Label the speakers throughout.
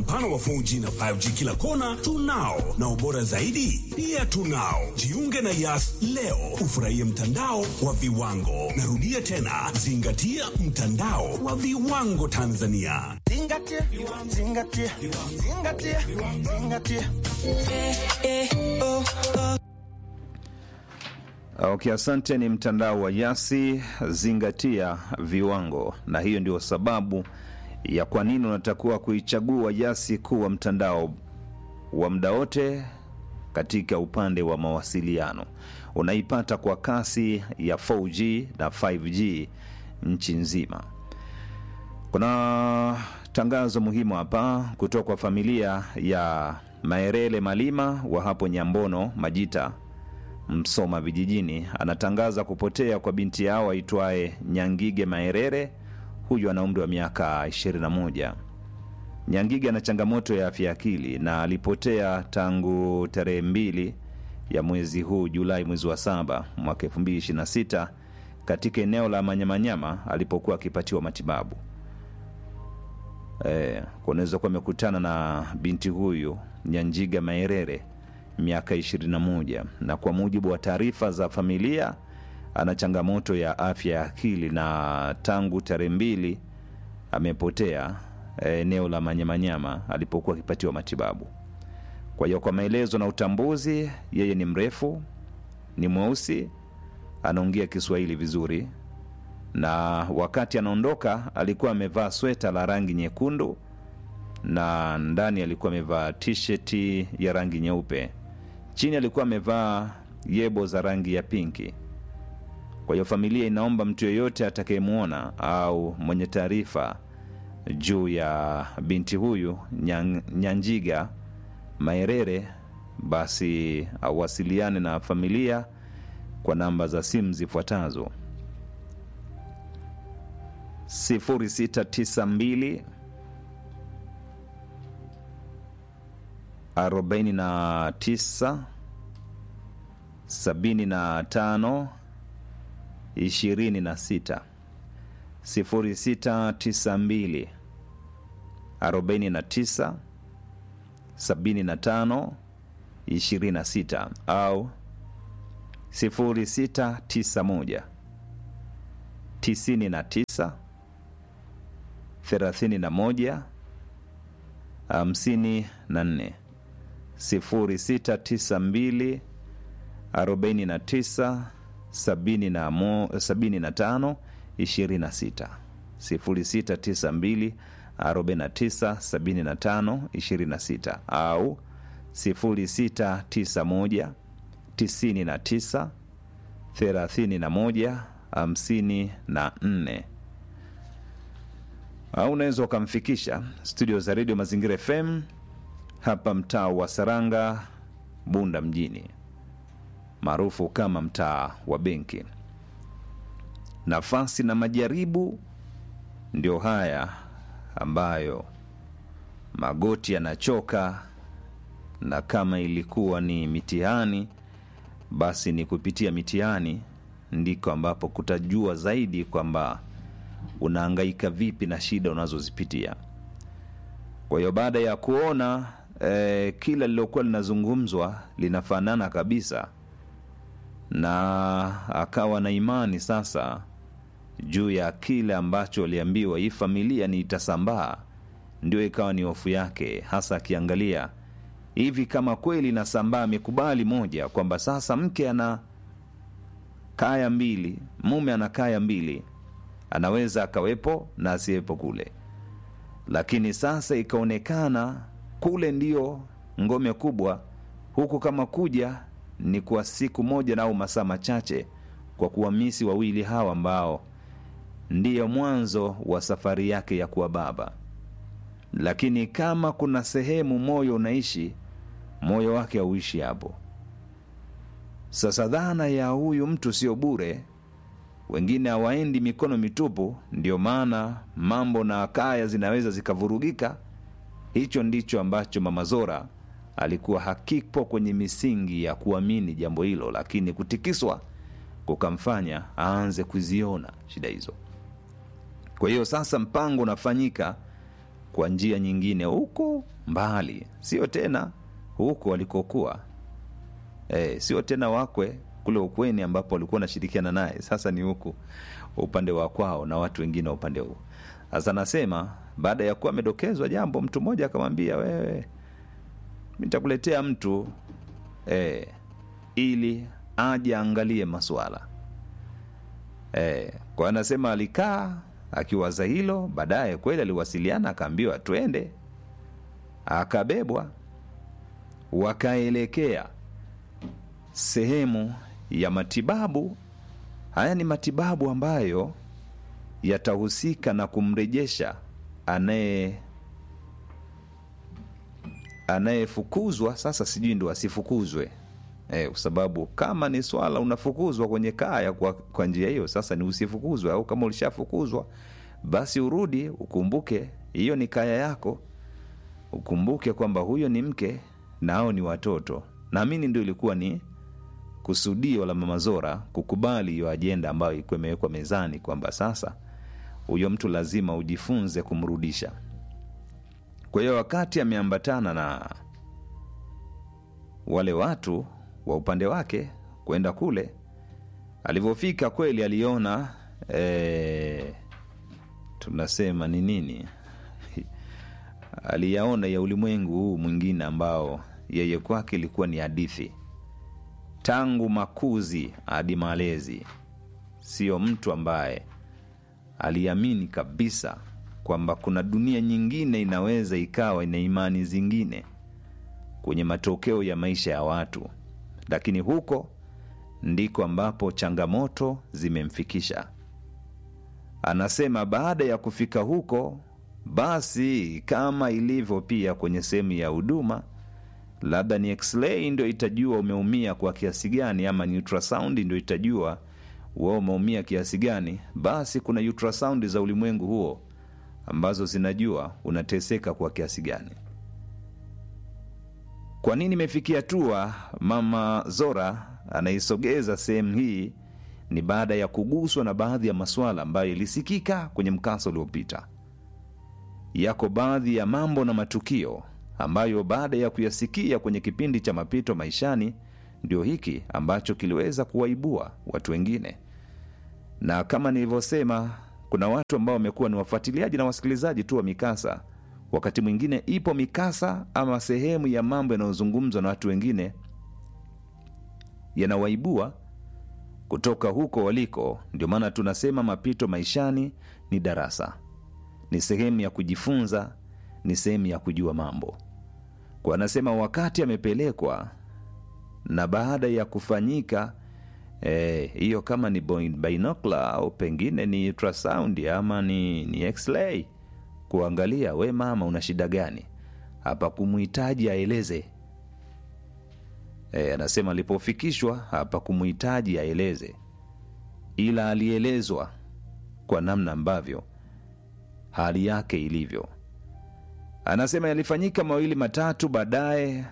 Speaker 1: mpana wa 4G na 5G kila kona tunao, na ubora zaidi pia tunao. Jiunge na Yas leo ufurahie mtandao wa viwango. Narudia tena, zingatia mtandao wa viwango Tanzania.
Speaker 2: Zingatia, zingatia, zingatia, zingatia.
Speaker 3: Okay, asante. Ni mtandao wa Yasi, zingatia viwango, na hiyo ndio sababu ya kwa nini unatakiwa kuichagua Yasi kuwa mtandao wa muda wote katika upande wa mawasiliano. Unaipata kwa kasi ya 4G na 5G nchi nzima. Kuna tangazo muhimu hapa kutoka kwa familia ya Maerele Malima wa hapo Nyambono Majita Msoma vijijini anatangaza kupotea kwa binti yao aitwaye Nyangige Maerere. Huyu ana umri wa miaka 21. Nyangige ana changamoto ya afya ya akili na alipotea tangu tarehe mbili ya mwezi huu Julai, mwezi wa saba mwaka 2026 katika eneo la Manyamanyama alipokuwa akipatiwa matibabu. E, kunaweza kuwa amekutana na binti huyu Nyanjiga Maerere miaka 21 na kwa mujibu wa taarifa za familia ana changamoto ya afya ya akili na tangu tarehe mbili amepotea eneo la Manyamanyama alipokuwa akipatiwa matibabu. Kwa hiyo kwa maelezo na utambuzi, yeye ni mrefu, ni mweusi, anaongea Kiswahili vizuri, na wakati anaondoka alikuwa amevaa sweta la rangi nyekundu na ndani alikuwa amevaa tisheti ya rangi nyeupe, chini alikuwa amevaa yebo za rangi ya pinki. Kwa hiyo familia inaomba mtu yeyote atakayemwona au mwenye taarifa juu ya binti huyu Nyang, Nyanjiga Maerere basi awasiliane na familia kwa namba za simu zifuatazo 0692 49 75 26 0692 49 75 26 au 0691 99 31 54 0692 49 75 26 0692 49 75 26 au 0691 99 31 54 au unaweza ukamfikisha studio za redio Mazingira FM hapa mtaa wa Saranga, Bunda mjini, maarufu kama mtaa wa benki. Nafasi na majaribu ndio haya ambayo magoti yanachoka, na kama ilikuwa ni mitihani, basi ni kupitia mitihani ndiko ambapo kutajua zaidi kwamba unaangaika vipi na shida unazozipitia. Kwa hiyo baada ya kuona eh, kila lilokuwa linazungumzwa linafanana kabisa, na akawa na imani sasa juu ya kile ambacho aliambiwa hii familia ni itasambaa, ndio ikawa ni hofu yake, hasa akiangalia hivi kama kweli inasambaa. Amekubali moja kwamba sasa mke ana kaya mbili, mume ana kaya mbili, anaweza akawepo na asiwepo kule, lakini sasa ikaonekana kule ndio ngome kubwa, huku kama kuja ni kwa siku moja na au masaa machache, kwa kuwamisi wawili hawa ambao ndiyo mwanzo wa safari yake ya kuwa baba. Lakini kama kuna sehemu moyo unaishi, moyo wake hauishi hapo. Sasa dhana ya huyu mtu sio bure, wengine hawaendi mikono mitupu. Ndio maana mambo na kaya zinaweza zikavurugika. Hicho ndicho ambacho Mama Zora alikuwa hakipo kwenye misingi ya kuamini jambo hilo, lakini kutikiswa kukamfanya aanze kuziona shida hizo. Kwa hiyo sasa mpango unafanyika kwa njia nyingine huko mbali sio tena huko walikokuwa e, sio tena wakwe kule ukweni ambapo walikuwa wanashirikiana naye sasa ni huku upande wa kwao na watu wengine wa upande huu sasa nasema baada ya kuwa amedokezwa jambo mtu mmoja akamwambia wewe nitakuletea mtu e, ili aje aangalie maswala e, kwa anasema alikaa akiwaza hilo baadaye kweli aliwasiliana akaambiwa twende akabebwa wakaelekea sehemu ya matibabu haya ni matibabu ambayo yatahusika na kumrejesha anaye anayefukuzwa sasa sijui ndo asifukuzwe e, kwa sababu kama ni swala unafukuzwa kwenye kaya kwa, kwa njia hiyo sasa ni usifukuzwe au kama ulishafukuzwa basi urudi ukumbuke hiyo ni kaya yako ukumbuke kwamba huyo ni mke na hao ni watoto naamini ndio ilikuwa ni kusudio la mama zora kukubali hiyo ajenda ambayo ilikuwa imewekwa mezani kwamba sasa huyo mtu lazima ujifunze kumrudisha kwa hiyo wakati ameambatana na wale watu wa upande wake kwenda kule alivyofika kweli aliona e, tunasema ni nini aliyaona ya ulimwengu huu mwingine ambao yeye kwake ilikuwa ni hadithi tangu makuzi hadi malezi sio mtu ambaye aliamini kabisa kwamba kuna dunia nyingine inaweza ikawa ina imani zingine kwenye matokeo ya maisha ya watu lakini huko ndiko ambapo changamoto zimemfikisha anasema baada ya kufika huko basi kama ilivyo pia kwenye sehemu ya huduma labda ni x-ray ndio itajua umeumia kwa kiasi gani ama ni ultrasound ndio itajua wewe umeumia kiasi gani basi kuna ultrasound za ulimwengu huo ambazo zinajua unateseka kwa kiasi gani kwa nini imefikia hatua mama zora anaisogeza sehemu hii ni baada ya kuguswa na baadhi ya masuala ambayo ilisikika kwenye mkasa uliopita yako baadhi ya mambo na matukio ambayo baada ya kuyasikia kwenye kipindi cha mapito maishani ndio hiki ambacho kiliweza kuwaibua watu wengine na kama nilivyosema kuna watu ambao wamekuwa ni wafuatiliaji na wasikilizaji tu wa mikasa wakati mwingine ipo mikasa ama sehemu ya mambo yanayozungumzwa na watu wengine yanawaibua kutoka huko waliko ndio maana tunasema mapito maishani ni darasa ni sehemu ya kujifunza ni sehemu ya kujua mambo kwa anasema wakati amepelekwa na baada ya kufanyika hiyo eh, kama ni binocular au pengine ni ultrasound ama ni, ni x-ray kuangalia we mama una shida gani hapa kumhitaji aeleze e, anasema alipofikishwa hapa kumhitaji aeleze ila alielezwa kwa namna ambavyo hali yake ilivyo anasema yalifanyika mawili matatu baadaye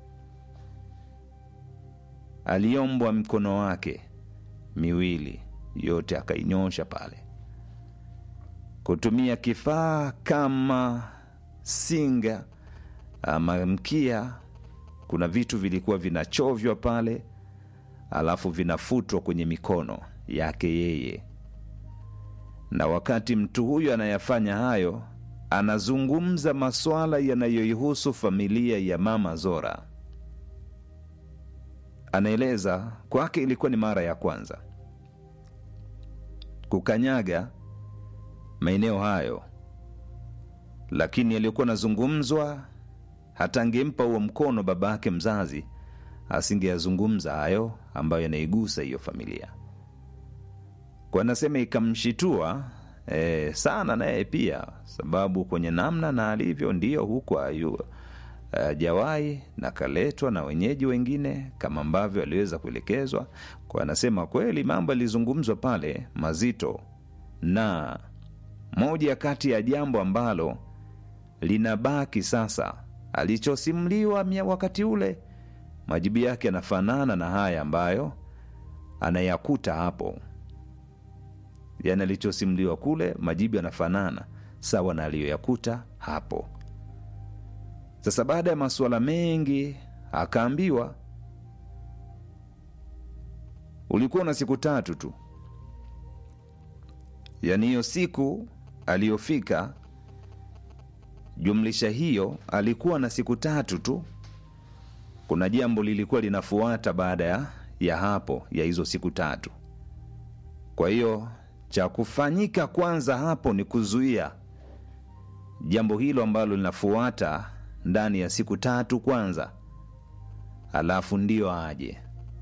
Speaker 3: aliombwa mkono wake miwili yote akainyosha pale kutumia kifaa kama singa ama mkia kuna vitu vilikuwa vinachovywa pale alafu vinafutwa kwenye mikono yake yeye na wakati mtu huyu anayafanya hayo anazungumza maswala yanayoihusu familia ya mama zora anaeleza kwake ilikuwa ni mara ya kwanza kukanyaga maeneo hayo lakini yaliyokuwa nazungumzwa hata angempa huo mkono baba yake mzazi asingeyazungumza hayo ambayo yanaigusa hiyo familia kwa anasema ikamshitua e, sana naye pia sababu kwenye namna na alivyo ndiyo huku ayu hajawahi na kaletwa na wenyeji wengine kama ambavyo aliweza kuelekezwa kwa anasema kweli mambo yalizungumzwa pale mazito na moja kati ya jambo ambalo linabaki sasa alichosimuliwa wakati ule majibu yake yanafanana na haya ambayo anayakuta hapo yani alichosimuliwa kule majibu yanafanana sawa na aliyoyakuta hapo. Sasa baada ya masuala mengi, akaambiwa ulikuwa na siku tatu tu, yaani hiyo siku aliyofika jumlisha hiyo alikuwa na siku tatu tu. Kuna jambo lilikuwa linafuata baada ya, ya hapo ya hizo siku tatu. Kwa hiyo cha kufanyika kwanza hapo ni kuzuia jambo hilo ambalo linafuata ndani ya siku tatu kwanza, alafu ndio aje.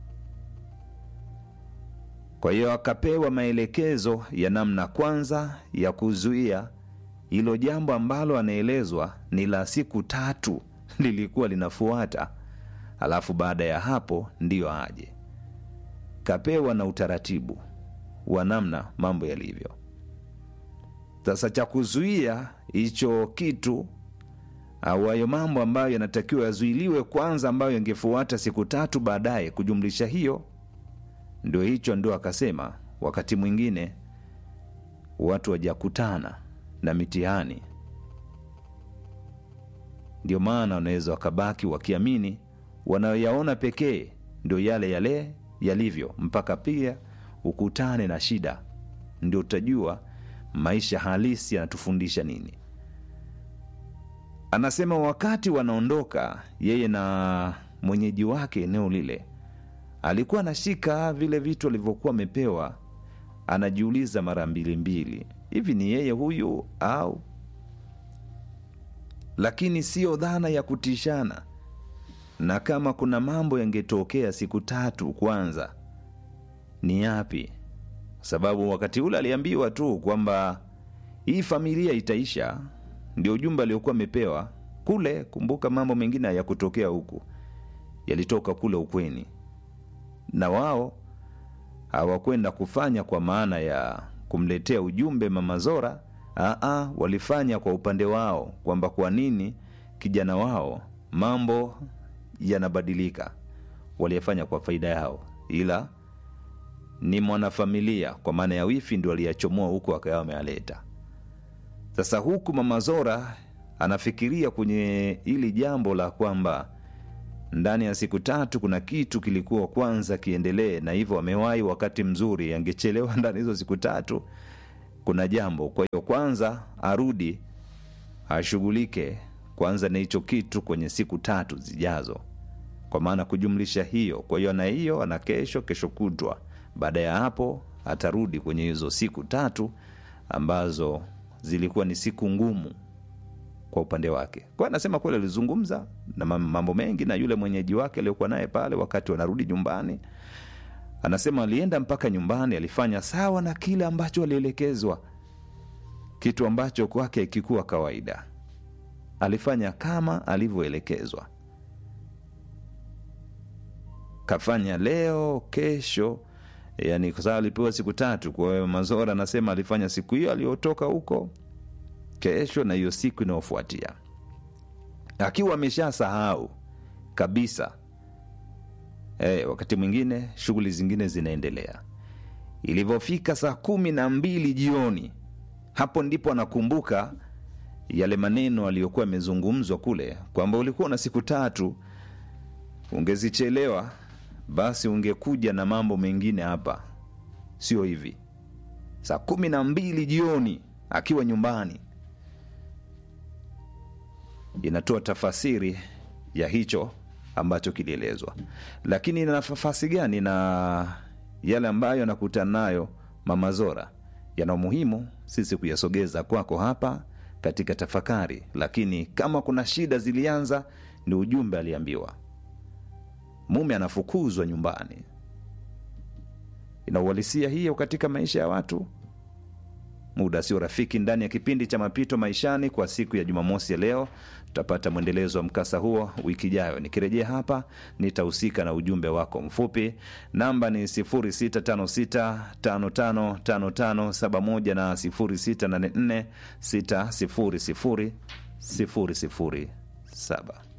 Speaker 3: Kwa hiyo akapewa maelekezo ya namna kwanza ya kuzuia hilo jambo ambalo anaelezwa ni la siku tatu lilikuwa linafuata, alafu baada ya hapo ndiyo aje. Kapewa na utaratibu wa namna mambo yalivyo. Sasa cha kuzuia hicho kitu au hayo mambo ambayo yanatakiwa yazuiliwe kwanza, ambayo yangefuata siku tatu baadaye, kujumlisha hiyo, ndio hicho, ndio akasema wakati mwingine watu wajakutana na mitihani, ndio maana wanaweza wakabaki wakiamini wanayoyaona pekee ndio yale yale yalivyo, mpaka pia ukutane na shida, ndio utajua maisha halisi yanatufundisha nini. Anasema wakati wanaondoka, yeye na mwenyeji wake eneo lile, alikuwa anashika vile vitu alivyokuwa amepewa, anajiuliza mara mbili mbili, hivi ni yeye huyu au? Lakini siyo dhana ya kutishana, na kama kuna mambo yangetokea siku tatu kwanza ni yapi? Sababu wakati ule aliambiwa tu kwamba hii familia itaisha, ndio ujumbe aliokuwa amepewa kule. Kumbuka mambo mengine hayakutokea huku, yalitoka kule ukweni, na wao hawakwenda kufanya kwa maana ya kumletea ujumbe mama Zora. Aa, walifanya kwa upande wao kwamba kwa nini kijana wao mambo yanabadilika. Waliyafanya kwa faida yao, ila ni mwanafamilia kwa maana ya wifi ndio aliyachomoa huku akawa ameyaleta. Sasa huku mama Zora anafikiria kwenye hili jambo la kwamba ndani ya siku tatu kuna kitu kilikuwa kwanza kiendelee, na hivyo amewahi wakati mzuri, angechelewa ndani hizo siku tatu kuna jambo. Kwa hiyo kwanza arudi ashughulike kwanza na hicho kitu kwenye siku tatu zijazo, kwa maana kujumlisha hiyo. Kwa hiyo ana hiyo, ana kesho, kesho kutwa baada ya hapo atarudi kwenye hizo siku tatu ambazo zilikuwa ni siku ngumu kwa upande wake. Kwa anasema kweli alizungumza na mambo mengi na yule mwenyeji wake aliyokuwa naye pale wakati wanarudi nyumbani. Anasema alienda mpaka nyumbani, alifanya sawa na kile ambacho alielekezwa, kitu ambacho kwake ikikuwa kawaida. Alifanya kama alivyoelekezwa, kafanya leo, kesho yani kwa sababu alipewa siku tatu. Kwa hiyo Mazora anasema alifanya siku hiyo aliyotoka huko, kesho na hiyo siku inayofuatia, akiwa ameshasahau kabisa. E, wakati mwingine shughuli zingine zinaendelea. Ilivyofika saa kumi na mbili jioni, hapo ndipo anakumbuka yale maneno aliyokuwa yamezungumzwa kule, kwamba ulikuwa na siku tatu, ungezichelewa basi ungekuja na mambo mengine hapa, sio hivi. Saa kumi na mbili jioni akiwa nyumbani, inatoa tafasiri ya hicho ambacho kilielezwa, lakini ina nafasi gani na yale ambayo anakutana nayo mama Zora? Yana umuhimu sisi kuyasogeza kwako hapa katika tafakari, lakini kama kuna shida zilianza, ni ujumbe aliambiwa mume anafukuzwa nyumbani. Ina uhalisia hiyo katika maisha ya watu. Muda sio rafiki. Ndani ya kipindi cha Mapito Maishani kwa siku ya Jumamosi ya leo, tutapata mwendelezo wa mkasa huo wiki ijayo. Nikirejea hapa, nitahusika na ujumbe wako mfupi. Namba ni 0656555571 na 0684600007.